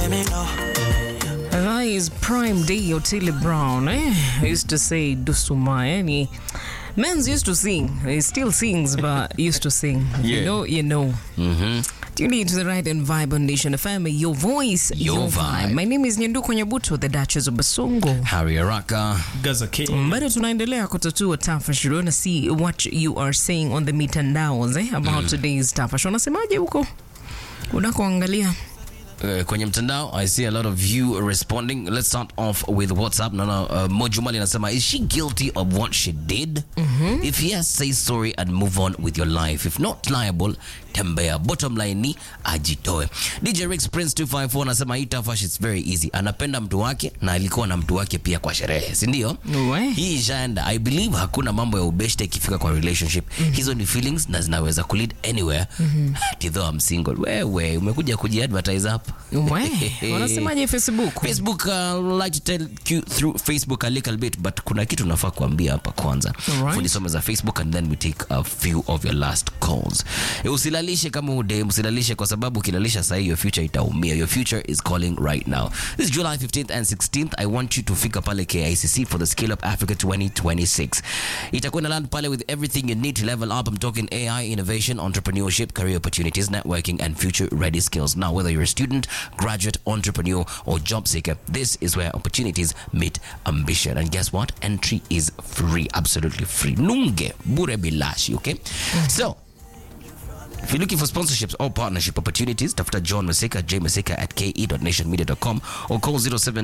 let me know. That is prime day Otile Brown. Eh? I used to say Dusuma. Yani, men's used to sing. He still sings, but used to sing. You Yeah. know, you know. Tune into the right and vibe on Nation FM. Your voice, your, Your vibe. vibe. My name is Nyanduko Nyabuto, the Duchess of Basongo. Harry Araka. Gaza King. bado tunaendelea kutatua tafash na see what you are saying on the mitandaos eh, about today's tafash wanasemaje huko unakoangalia Uh, kwenye mtandao i see a lot of you responding let's start off with whatsapp naona uh, mojumali anasema is she guilty of what she did if yes say sorry and move on with your life if not liable tembea bottom line ni ajitoe dj rix prince 254 anasema hii tafash it's very easy anapenda mtu wake na alikuwa na mtu wake pia kwa sherehe sindio We. hii ishaenda i believe hakuna mambo ya ubeshte ikifika kwa relationship hizo ni feelings na zinaweza kulead anywhere mm-hmm. though I'm single wewe umekuja kujiadvertise hapa we wanasemaje facebook facebook uh, I'd like to tell you through facebook a little bit but kuna kitu nafaa kuambia hapa kwanza Alright. funisome za facebook and then we take a few of your last calls Eh, usilalishe kama ude usilalishe kwa sababu ukilalisha sahii your future itaumia your future is calling right now this is july 15th and 16th i want you to fika pale kicc for the scale up africa 2026 itakuwa na land pale with everything you need to level up i'm talking ai innovation entrepreneurship career opportunities networking and future ready skills now whether you're a student graduate entrepreneur or job seeker this is where opportunities meet ambition and guess what entry is free absolutely free nunge bure bilashi okay so if you're looking for sponsorships or partnership opportunities, tafuta John Maseka, J Maseka at ke.nationmedia.com or call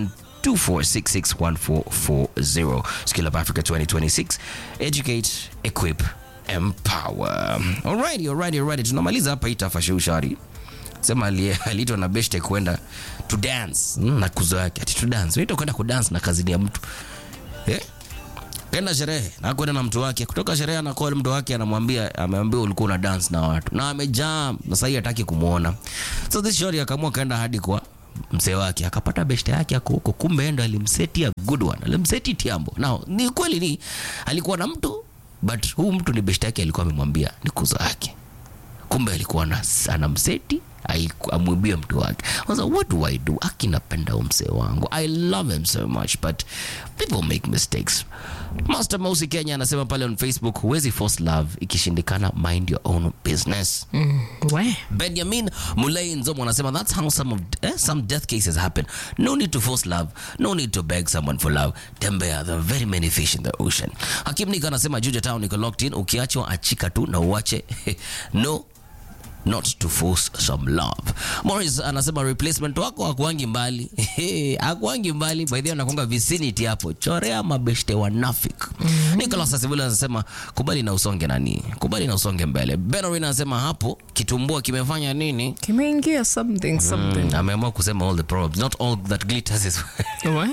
0724661440. Skill Up Africa 2026. Educate, equip, empower. Alrighty, alrighty, alrighty. Tunamaliza hapa hii tafasha ushari. Sema ali- aliitwa na beshte kwenda to dance mm, na kuzo yake ati to dance. Unaitwa kwenda kudance na kazini ya mtu. Eh? Kenda sherehe na kwenda na mtu wake. Kutoka sherehe ana call mtu wake anamwambia ameambiwa ulikuwa una dance na watu. Na amejaa na sasa hataki kumuona. So this shorty akaamua kaenda hadi kwa mzee wake akapata beshte yake ako huko, kumbe ndo alimseti a good one, alimseti tiambo. Now ni kweli ni alikuwa na mtu but huu mtu ni beshte yake alikuwa amemwambia ni kuzo yake kumbe alikuwa na- anamseti aiku- amwibie mtu wake I was like, what do i do aki napenda huyu msee wangu i love him so much but people make mistakes master mosi kenya anasema pale on facebook huwezi force love ikishindikana mind your own business we benjamin mulei nzomo anasema that's how some, of, eh, some death cases happen no need to force love no need to beg someone for love tembea there are very many fish in the ocean hakim nika anasema juja town iko locked in ukiachwa achika tu na uache no not to force some love morris anasema replacement wako akuangi mbali akuangi mbali by the way anakuanga vicinity hapo chorea mabeshte wanafik mm-hmm. nicolas asibuli anasema kubali na usonge nani kubali na usonge mbele benorin anasema hapo kitumbua kimefanya nini kimeingia something something Mm, ameamua kusema all the problems not all that glitters is we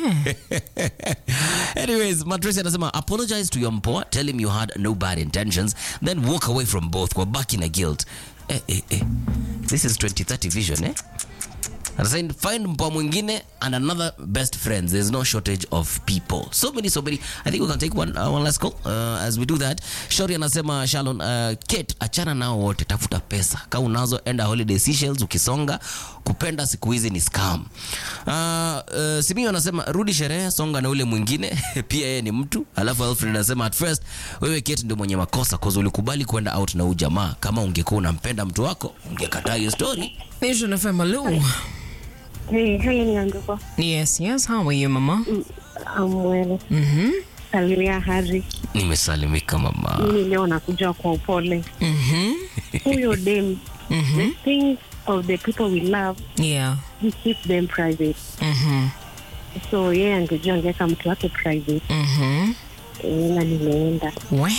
Anyways, Matresi anasema apologize to your mpoa, tell him you had no bad intentions, then walk away from both kwa baki na guilt. Eh, eh, eh. This is 2030 vision, eh? Anasema find mpoa mwingine and another best friends. There's no shortage of people. So many, so many. I think we can take one, uh, one last call uh, as we do that. Shori anasema Shalon, uh, Kate, achana nao wote, tafuta pesa. Kama unazo enda holiday Seychelles ukisonga, kupenda siku hizi ni scam. Uh, uh, Simio anasema rudi sherehe, songa na ule mwingine pia yeye ni mtu. Alafu Alfred anasema at first wewe Kate ndio mwenye makosa cause ulikubali kwenda out na huyu jamaa. Kama ungekuwa unampenda mtu wako, ungekataa hiyo story. Nation FM hello Hey, hey, Nyanduko. yes yes how are you mama I'm well. mhm Salimia Hari. Nimesalimika mama. Mimi leo nakuja kwa upole. mhm Huyo dem, the things of the people we love, yeah we keep them private. mhm So yeye angejua angeweka mtu wake private. mhm Eh, na nimeenda. we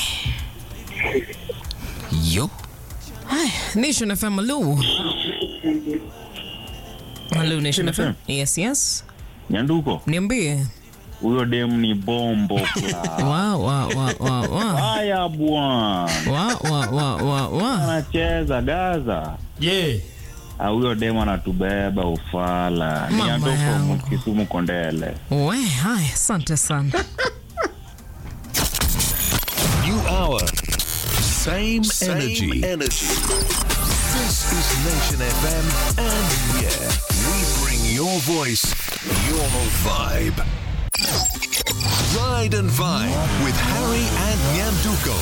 Yo. Hi, Nation FM hello hello Nation FM yes yes Nyanduko, niambie huyo dem ni bombo kla. wa wa wa wa wa Haya bwana, wa wa wa wa wa anacheza Gaza. Yeah. Ah, Huyo dem anatubeba ufala. Mama Nyanduko yangu. Kisumu Kondele. we haya asante sana New hour. Same, Same energy. energy. This is Nation FM, and yeah, we bring Your voice, your vibe. Ride and Vibe with Harry and Nyamduko.